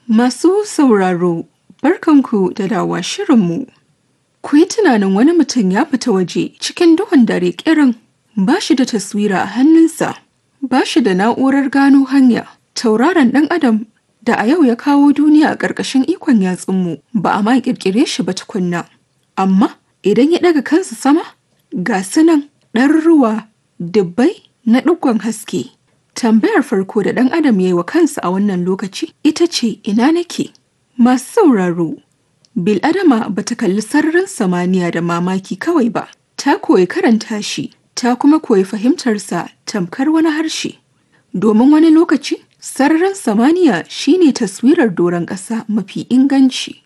Masu sauraro, barkanku da dawa shirinmu. Ku yi tunanin wani mutum ya fita waje cikin duhun dare kirin ba shi da taswira a hannunsa, ba shi da na'urar gano hanya, tauraron ɗan adam da a yau ya kawo duniya a ƙarƙashin ikon yatsunmu ba a ma ƙirƙire shi ba tukunna. Amma idan ya ɗaga kansa sama, ga sunan ɗaruruwa dubbai na ɗigon haske. Tambayar farko da ɗan adam ya yi wa kansa a wannan lokaci ita ce ina nake? Masu sauraro, Bil'adama ba ta kalli sararin samaniya da mamaki kawai ba, ta koyi karanta shi, ta kuma koyi fahimtarsa tamkar wani harshe. Domin wani lokaci, sararin samaniya shine taswirar doron ƙasa mafi inganci.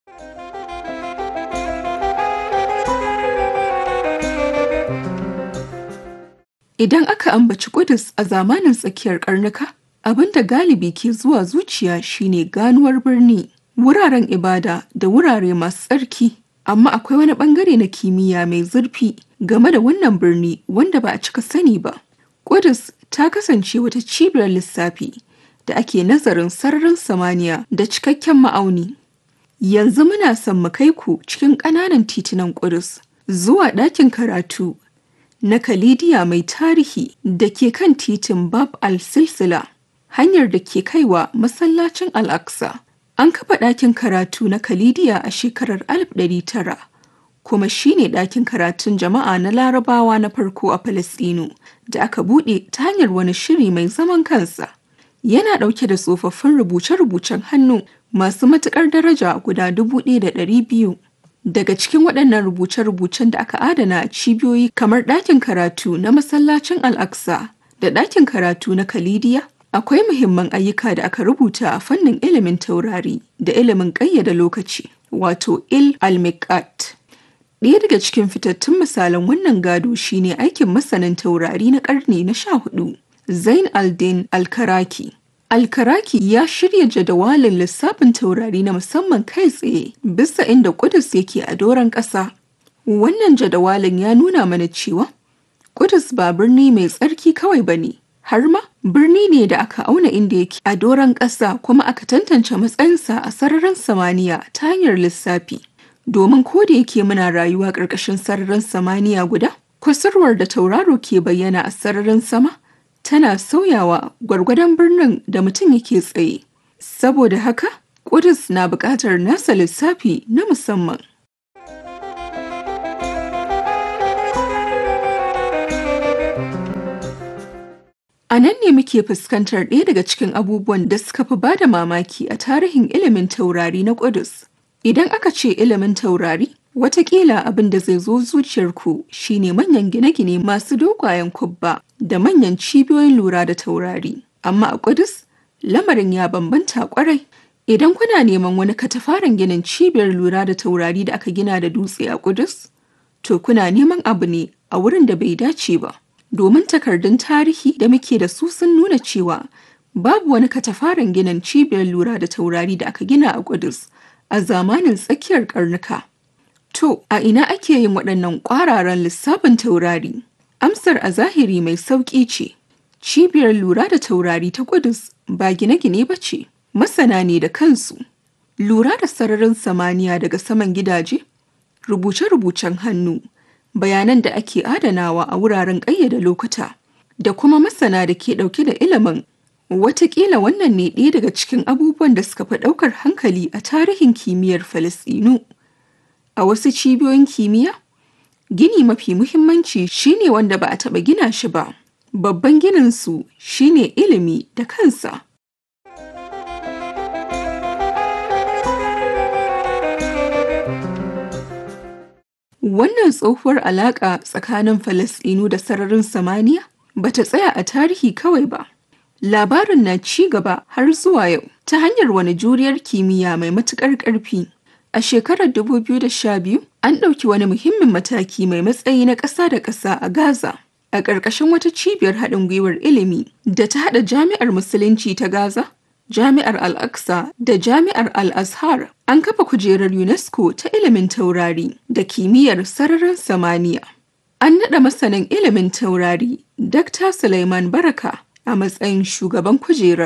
Idan aka ambaci Kudus a zamanin tsakiyar karnuka, abin da galibi ke zuwa zuciya shine ganuwar birni, wuraren ibada da wurare masu tsarki. Amma akwai wani bangare na kimiyya mai zurfi game da wannan birni wanda ba a cika sani ba. Kudus ta kasance wata cibiyar lissafi da ake nazarin sararin samaniya da cikakken ma'auni. Yanzu muna son mu kai ku cikin ƙananan titunan Kudus zuwa ɗakin karatu na Kalidiya mai tarihi da ke kan titin Bab al-Silsila, hanyar da ke kaiwa masallacin Al-Aqsa. An kafa ɗakin karatu na Kalidiya a shekarar 1900, kuma shine ɗakin karatun jama'a na Larabawa na farko a Falasɗinu da aka buɗe ta hanyar wani shiri mai zaman kansa. Yana ɗauke da tsofaffin rubuce-rubucen hannu masu matuƙar daraja guda 1,200. Daga cikin waɗannan rubuce-rubucen da aka adana a cibiyoyi kamar ɗakin karatu na masallacin Al-Aqsa da ɗakin karatu na Kalidiya, akwai muhimman ayyuka da aka rubuta a fannin ilimin taurari da ilimin ƙayyada lokaci, wato il al-miqat. Ɗaya daga cikin fitattun misalan wannan gado shine aikin masanin taurari na ƙarni na sha hudu, Zain al-Din al-Karaki. Alkaraki ya shirya jadawalin lissafin taurari na musamman kai tsaye bisa inda Kudus yake a doron ƙasa. Wannan jadawalin ya nuna mana cewa Kudus ba birni mai tsarki kawai ba ne, har ma birni ne da aka auna inda yake a doron ƙasa kuma aka tantance matsayinsa a sararin samaniya ta hanyar lissafi. Domin ko da yake muna rayuwa ƙarƙashin sararin samaniya guda, kusurwar da tauraro ke bayyana a sararin sama tana sauyawa gwargwadon birnin da mutum yake tsaye. Saboda haka, Kudus na buƙatar nasa lissafi na musamman. A nan ne muke fuskantar ɗaya daga cikin abubuwan da suka fi ba da mamaki a tarihin ilimin taurari na Kudus. Idan aka ce ilimin taurari, Wataƙila abin da zai zo zuciyarku shine manyan gine-gine masu dogayen kubba da manyan cibiyoyin lura da taurari. Amma a Kudus, lamarin ya bambanta kwarai. Idan kuna neman wani katafaren ginin cibiyar lura da taurari da aka gina da dutse a Kudus, to kuna neman abu ne a wurin da bai dace ba. Domin takardun tarihi da muke da su sun nuna cewa babu wani katafaren ginin cibiyar lura da taurari da aka gina a Kudus a zamanin tsakiyar karnuka. To, a ina ake yin waɗannan ƙwararan lissafin taurari? Amsar a zahiri mai sauƙi ce. Cibiyar lura da taurari ta Kudus ba gine-gine ba ce, masana ne da kansu. Lura da sararin samaniya daga saman gidaje, rubuce-rubucen hannu, bayanan da ake adanawa a wuraren ƙayyada lokuta, da kuma masana da ke ɗauke da ilimin. Wataƙila wannan ne ɗaya daga cikin abubuwan da suka fi ɗaukar hankali a tarihin kimiyyar Falasɗinu. A wasu cibiyoyin kimiyya, gini mafi muhimmanci shine wanda ba a taɓa gina shi ba. Babban gininsu shine ilimi da kansa. Wannan tsohuwar alaƙa tsakanin Falasɗinu da sararin samaniya ba ta tsaya a tarihi kawai ba. Labarin na ci gaba har zuwa yau ta hanyar wani juriyar kimiyya mai matuƙar ƙarfi. A shekarar 2012, an ɗauki wani muhimmin mataki mai matsayi na ƙasa da ƙasa a Gaza. A ƙarƙashin wata cibiyar haɗin gwiwar ilimi da ta haɗa Jami'ar Musulunci ta Gaza, Jami'ar Al-Aqsa da Jami'ar Al-Azhar, an kafa kujerar UNESCO ta ilimin taurari da kimiyyar sararin samaniya. An naɗa masanin ilimin taurari, Dr. Suleiman Baraka, a matsayin shugaban kujerar.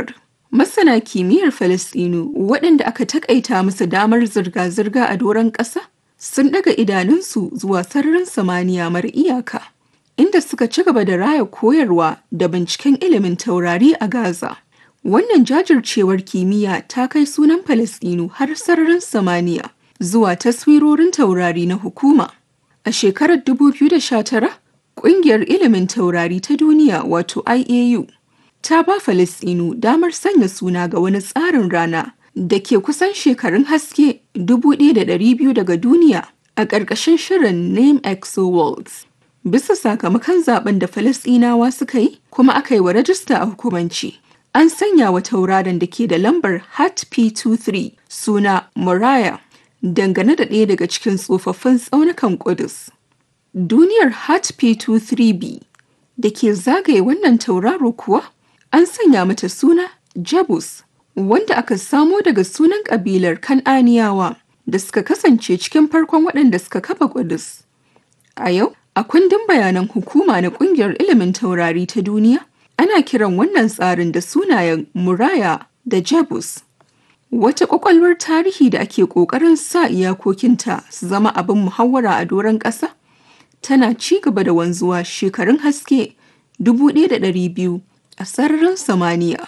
Masana kimiyyar Falasɗinu waɗanda aka takaita musu damar zirga-zirga a doron ƙasa sun ɗaga idanunsu zuwa sararin samaniya mara iyaka, inda suka ci gaba da raya koyarwa da binciken ilimin taurari a Gaza. Wannan jajircewar kimiyya ta kai sunan Falasɗinu har sararin samaniya zuwa taswirorin taurari na hukuma. A shekarar 2019, Ƙungiyar Ilimin Taurari ta Duniya wato IAU ta ba Falasɗinu damar sanya suna ga wani tsarin rana da ke kusan shekarun haske 1,200 daga duniya a ƙarƙashin shirin Name Exo Worlds. Bisa sakamakon zaben da Falasɗinawa suka yi kuma aka yi wa rajista a hukumanci. An sanya wa tauraron da ke da lambar HAT P23 suna Moriah dangane da ɗaya daga cikin tsofaffin tsaunukan Ƙudus. Duniyar HAT P23b da ke zagaye wannan tauraro kuwa an sanya mata suna Jebus wanda aka samo daga sunan ƙabilar Kan'aniyawa da suka kasance cikin farkon waɗanda suka kafa Ƙudus. A yau, a kundin bayanan hukuma na ƙungiyar ilimin taurari ta duniya, ana kiran wannan tsarin da sunayen Muraya da Jebus. Wata ƙwaƙwalwar tarihi da ake ƙoƙarin sa iyakokinta su zama abin muhawara a doron ƙasa, tana ci gaba da wanzuwa shekarun haske 1,200 a sararin samaniya.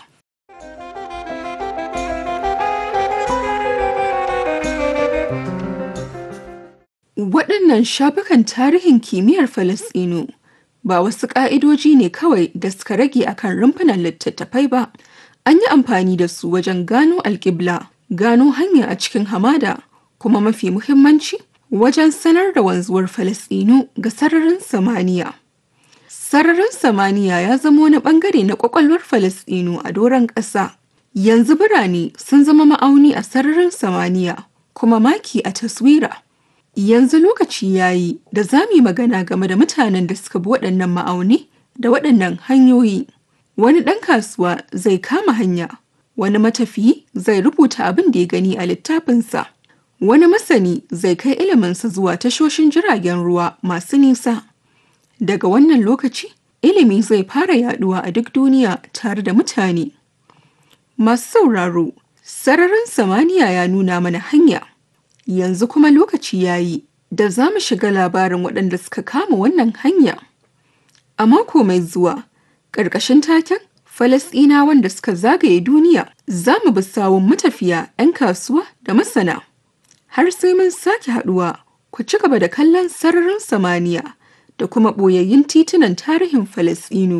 Waɗannan shafukan tarihin kimiyyar Falasɗinu ba wasu ƙa'idoji ne kawai da suka rage akan rumfunan littattafai ba, an yi amfani da su wajen gano alƙibla, gano hanya a cikin hamada, kuma mafi muhimmanci wajen sanar da wanzuwar Falasɗinu ga sararin samaniya. Sararin samaniya ya zama wani ɓangare na ƙwaƙwalwar Falasɗinu a doron ƙasa. Yanzu birane sun zama ma'auni a sararin samaniya, kuma maki a taswira. Yanzu lokaci ya yi da za mu yi magana game da mutanen da suka bi waɗannan ma'auni da waɗannan hanyoyi. Wani ɗan kasuwa zai kama hanya, wani matafiyi zai rubuta abin da ya gani a littafinsa. Wani masani zai kai iliminsa zuwa tashoshin jiragen ruwa masu nisa. Daga wannan lokaci, ilimi zai fara yaduwa a duk duniya tare da mutane. Masu sauraro, sararin samaniya ya nuna mana hanya. Yanzu kuma lokaci ya yi da za mu shiga labarin waɗanda suka kama wannan hanya. A mako mai zuwa, ƙarƙashin taken Falasɗinawan da suka zagaye duniya, za mu bi sawun matafiya 'yan kasuwa da masana. Har sai mun sake haɗuwa, ku ci gaba da kallon sararin samaniya da kuma ɓoyayyun titunan tarihin Falasɗinu.